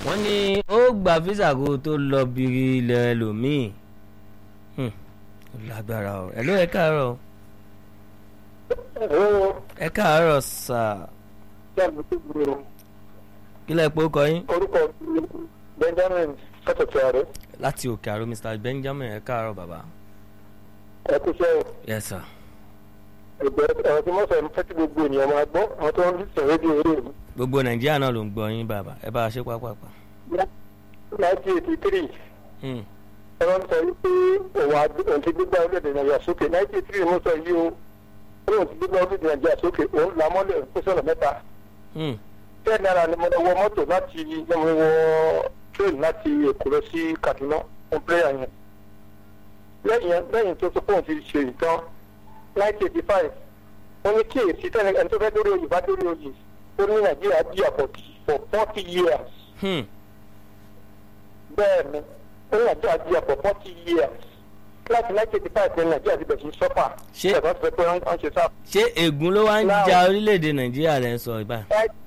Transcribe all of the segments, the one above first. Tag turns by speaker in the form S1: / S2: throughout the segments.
S1: wọ́n ní ó gba físà kó tó lọ biri ilẹ̀ ẹlòmíì Hmm, ó lágbára o ẹ̀ ló ẹ káàárọ̀ o. ẹ káàárọ̀ sà kí lẹ pé ó kọ yín
S2: orúkọ benjamin sọtọtọ rẹ
S1: láti òkè àrò mr benjamin ẹ káàárọ̀ bàbá.
S2: ẹ kú iṣẹ́
S1: yes sir.
S2: ẹgbẹ ọ̀rọ̀ tí wọn sọ ní fẹsí gbogbo ènìyàn máa gbọ́ àwọn tó ń sọ rédíò eré mi.
S1: gbogbo nàìjíríà náà ló ń gbọ́ yín bàbá ẹ bá a ṣe pápápá.
S2: nineteen eighty three
S1: Hmm,
S2: ẹ máa ń sọ wípé òun àti òun ti gbígbá orílẹ̀-èdè nàìjíríà sókè nineteen eighty three mo sọ yìí o òun ti gbígbá orílẹ̀-èdè nàìjíríà sókè òun là mọ́lẹ̀ fún sọ̀rọ̀ mẹ́ta
S1: hmm,
S2: ten naira ni mo wọ mọ́tò láti mo wọ train láti èkó lọ sí kaduna fún prayer yẹn lẹ́yìn lẹ́yìn tó tó fóun ti ṣe ìtàn nineteen eighty five wọ́n ní kí èsì tẹ́lẹ̀ ẹni tó fẹ́ dórí oyè bá dórí oyè ó ní nàìjíríà jí àpọ̀ for forty years
S1: hmm.
S2: bẹ́ẹ̀ ni ó ní nàìjíríà jí àpọ̀ forty years láti nineteen eighty five ní nàìjíríà ti bẹ̀rẹ̀ sí sọ́fà
S1: Ṣé-
S2: ẹ̀fọ́ ti fẹ́ pé wọ́n ń ṣe sáà
S1: ṣé ègún ló wá ń
S2: Now-
S1: ja orílẹ̀-èdè nàìjíríà lẹ́ ń sọ ìbá.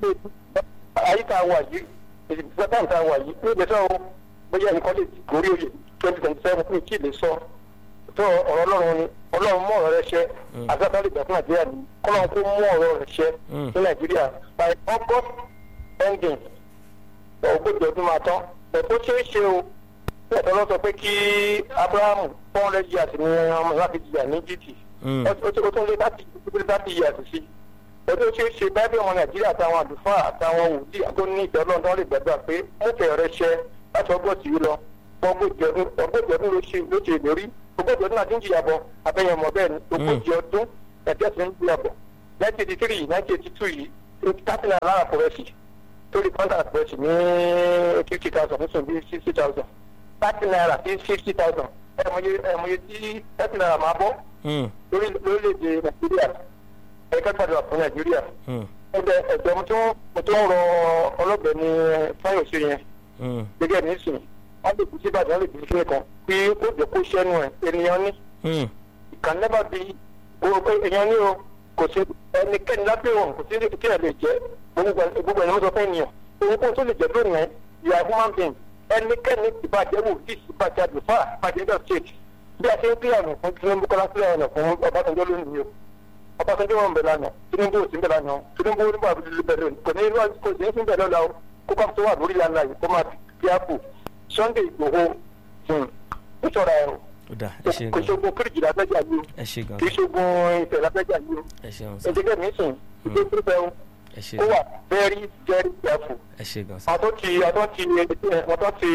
S2: àyíká wa yìí ìgbésẹ̀ tá a wà yìí ní ìgbésẹ̀ o bóyá nǹkan lè gorí oyè twenty twenty seven ní kí lè sọ tó ọ̀rọ̀ ọlọ́run ni ọlọ́run mú ọ̀rọ̀ rẹ ṣẹ àgbàdo lè gbà fún nàìjíríà ni kọ́lọ́run kó mú ọ̀rọ̀ rẹ ṣẹ
S1: Mm.
S2: ní nàìjíríà by august ending ogójì ọdún máa tán ẹ̀tọ́ ṣeé ṣe o ẹ̀tọ́ lọ sọ pé kí abrahamu four hundred years ni ọmọ ìwà fi jìyà ní gt
S1: Mm.
S2: ó tún ó tún lé láti láti yẹ àtúnṣe ọdún tí ó ṣe bábí ọmọ nàìjíríà àtàwọn àlùfáà àtàwọn wòlíì tó ní ìjọ lọ́dún lè gbàgbà pé múfẹ́ rẹ ṣẹ láti ọgọ́tì yìí lọ ọgọ́jì ọdún ọgọ́jì ọdún ló ṣe ló ṣe ìlérí ogójì ọdún àti ń jìyà bọ̀ abẹ́yẹn mọ̀ bẹ́ẹ̀ ni ogójì ọdún nàìjíríà ti ń jìyà bọ̀ nineteen eighty three nineteen eighty two yìí thirty naira lára pọ̀rẹ́sì torí contract pọ̀rẹ́sì ní fifty thousand nísìnyí bíi sixty thousand thirty naira sí fifty thousand ẹ̀mọye ẹ̀mọye tí thirty naira máa bọ́
S1: Hmm,
S2: lórí lórílẹ̀‐èdè nàìjíríà ẹ̀ka gbàdúrà fún nàìjíríà
S1: hmm,
S2: ẹgbẹ́ ẹ̀jọ̀ mo tó mo tó ń rọ ọlọ́bẹ̀ ní fáyọ̀sì yẹn
S1: hmm,
S2: gẹ́gẹ́ ní ìsìn wọ́n lè fi sí ìbàdàn wọ́n lè fi sí nìkan pé kó jẹ́ kó ṣẹ́nu ẹ̀ ènìyàn ní
S1: hmm.
S2: ìkàn nẹ́bà bí o pé èèyàn ní o kò sí ẹnikẹ́ni lábẹ́ òun kò sí ní kí ẹ lè jẹ́ gbogbo ẹ̀ gbogbo ẹ̀ ni mo sọ fẹ́ ènìyàn òun kò tó lè jẹ́ lónìí ẹ̀ you are human being ẹnikẹ́ni ìbàjẹ́ wò tí ìbàjẹ́ àdùfà ìbàjẹ́ ẹgbẹ́ state bí a ṣe ń pílẹ̀ ọ̀nà fún tinubu kọ́lá pílẹ̀ ọ̀nà fún ọbásanjọ́ lónìí o ọbásanjọ́ wọn bẹ̀ lánàá tinubu ò sí bẹ̀ lánàá o tinubu nígbà tó ti bẹ̀ lónìí kò ní inú kò sí ní bẹ̀ lọ́la o kó bá tó wà lórí lánàá yìí kó máa fi àpò sunday ìgbòho nítorá ẹ̀
S1: ó dà ẹ ṣe
S2: kò
S1: gan
S2: ṣogun kíríjì lábẹ́jà yìí o
S1: ẹ ṣe gan
S2: kì í ṣogun ìfẹ́ lábẹ́jà yìí o
S1: ẹ ṣeun sà
S2: ẹ̀jẹ̀ mi sùn ìgbé pípẹ́ o
S1: ẹ ṣe
S2: ó wà
S1: gan
S2: very very careful
S1: ẹ ṣe gan sà.
S2: àwọn tó ti àwọn tó ti àwọn tó ti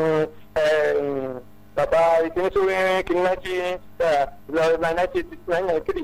S2: bàbá ìpínlẹ̀ sórí kìnìún náà náìtì náìtì three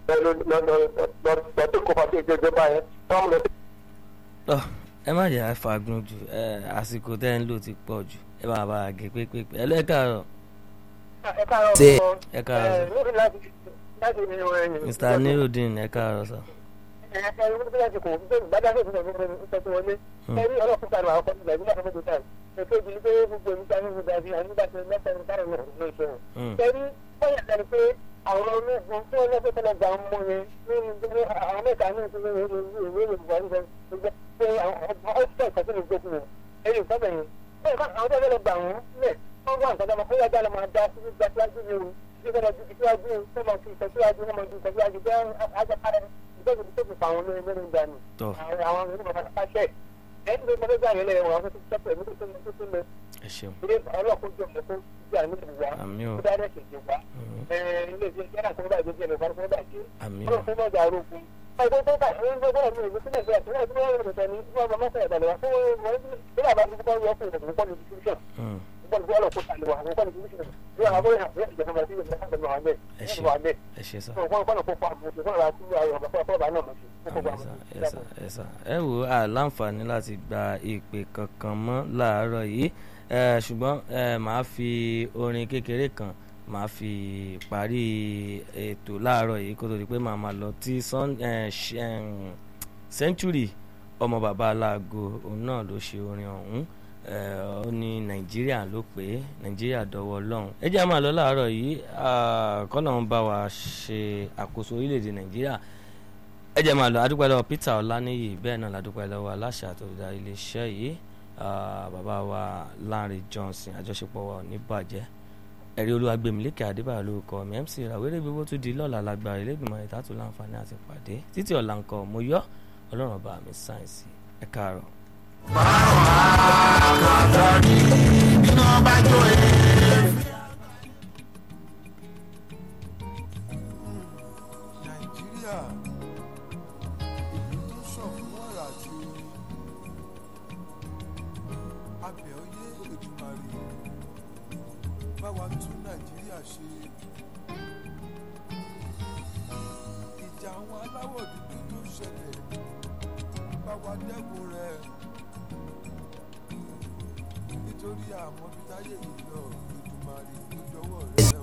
S2: lọ́dún kó pàṣẹ ìjọba yẹn wọ́n mú lọ sí.
S1: Tọ́, ẹ má jẹ́ àfagun jù ẹ àsìkò tẹ́ ń lò ti pọ̀ jù ẹ máa bá a gé pépépé ẹ lẹ́kàárọ̀
S2: ẹ káàárọ̀
S1: Ṣé-
S2: fún ọ.
S1: ẹ káàárọ̀.
S2: Ẹ, lórí láti láti ní ọ̀rẹ́ yẹn.
S1: mr nirudin ẹ káàárọ̀ sà.
S2: ẹ ẹ lórí láti kò gbé gbàdáfẹ́ fún ọ̀rẹ́ yẹn tó tó wọlé. ẹ rí ọlọ́pàá kan àwọn ọkọ̀ ìgbà nígbà tó tó tàn. ètò ìdílé pé gbogbo ìgbà ní gbogbo àti ànígbà tó mẹ́ta ní káàrọ̀ náà ló ṣe wọn.
S1: Hmm,
S2: ẹ rí bóyá ẹni pé àwọn ológun tí wọ́n lọ́pẹ́ tẹ́lẹ̀ gbà ń mú yẹn nínú gbogbo àwọn mẹ́ta ní ìṣẹ́lẹ̀ ìwé ìwé ìwé ìwé ìwé ìwé pé àwọn ọ̀sẹ̀ ìkọ́sí ní gbókùn yẹn ẹ̀yìn ìfọ́bẹ̀ yẹn bẹ́ẹ̀ bá àwọn tẹ́lẹ̀ gbà wọ́n lẹ̀ wọ́n wá nǹkan dáná bóyá dáná máa dá sí gbà síwájú ní o bí wọ́n ju ìtẹ́síwájú tó máa fi ìtẹ́síwájú wọ́n máa ju ìtẹ́síwájú bẹ́ẹ̀ ajáfárẹ́ ìtọ́jú tó fi pa àwọn olóyè mẹ́rin dànù
S1: tọ́
S2: àwọn àwọn ìlú bàbá pàṣẹ ẹni tó gbọdọ̀ gbà yẹn lẹ́yìn wọn àwọn tó ti sẹ́pẹ̀ ní tó tó tó lọ
S1: ẹ ṣeun
S2: ilé ọlọ́kùnrin jọ mọ́ tó gbà ní ìlú wa
S1: àmì ò
S2: tó dáná ṣèṣe wa
S1: Hmm,
S2: ilé iṣẹ́ yàrá tó bá jẹ́ jẹ́ lọ́wọ́ tó bá jẹ́
S1: àmì ò
S2: ọlọ́run fún ọjà arógun ọjọ́ tó bá ń gbọ́ bọ́ọ̀lù ìlú sílẹ̀ sílẹ̀ sílẹ̀ sílẹ̀ sílẹ̀ sílẹ̀ ní wọ́n bá mọ́sẹ̀ ìdàlẹ̀ wá fún wọn ní àbá tó kọ́ yọ fún ìdàgbàsókè ní distribution
S1: Hmm,
S2: bọ́ọ̀lù bí ọlọ́run kó sàlẹ̀ wá àwọn kọ́ni distribution ní àwọn abóyè àti ìjọba ìjọba ìjọba ìjọba ìjọba ìjọba
S1: ẹ ṣe
S2: ìjọba ìjọba
S1: ẹ ṣe sà.
S2: wọ́n kọ́ni kó fa àbùkù kọ́ni àti àwọn ọ̀bà fún ọ̀bà náà lọ́sí.
S1: ẹ sà ẹ sà ẹ wò á láǹfààní láti gba ìpè kankan mọ́ láàárọ̀ yìí ẹ, ṣùgbọ́n ẹ, màá fi orin kékeré kan màá fi parí ètò láàárọ̀ yìí kó tó di pé màá máa lọ tí sun- ẹ, ṣ- ẹm, century ọmọ bàbá aláàgọ́ òun náà ló ṣe orin ọ̀hún ẹ, ó ní nàìjíríà ló pé nàìjíríà dọwọ́ ọlọ́run ẹ jẹ́ àmà lọ láàárọ̀ yìí kọ́nà ń bá wa ṣe àkóso orílẹ̀-èdè nàìjíríà ẹ jẹ́ máa lọ adúpẹ́ lọ́wọ́ Peter Ọláníyì bẹ́ẹ̀ náà ládúpẹ́ lọ́wọ́ aláṣẹ àtòlùdarí iléeṣẹ́ yìí bàbá wa Lanre Johnson àjọṣepọ̀ wa ò ní bàjẹ́ ẹ̀rí olúwagbèmílékè adébáyọ̀ lórúkọ mi mc ìràwérè gbogbo tún di lọ́la lágbára ilégbìmọ̀ ìtàtù láǹfààní àti pàdé títí ọ̀la nǹkan mo yọ ọlọ́run ọba mi sáyẹ̀nsì ẹ káàárọ̀.
S3: báwa kàtà ní iná bá jó e.
S4: nàìjíríà ìlú tó sàn fún wàrà àti oyin abẹ́ oyé ètùmàrè báwa tún nàìjíríà ṣe ìjà àwọn aláwọ̀ dúdú tó ṣẹlẹ̀ báwa dẹ́kun rẹ̀ nítorí àmọ́ bí táyé yìí lọ ètùmàrè ló dọwọ́ rẹ̀.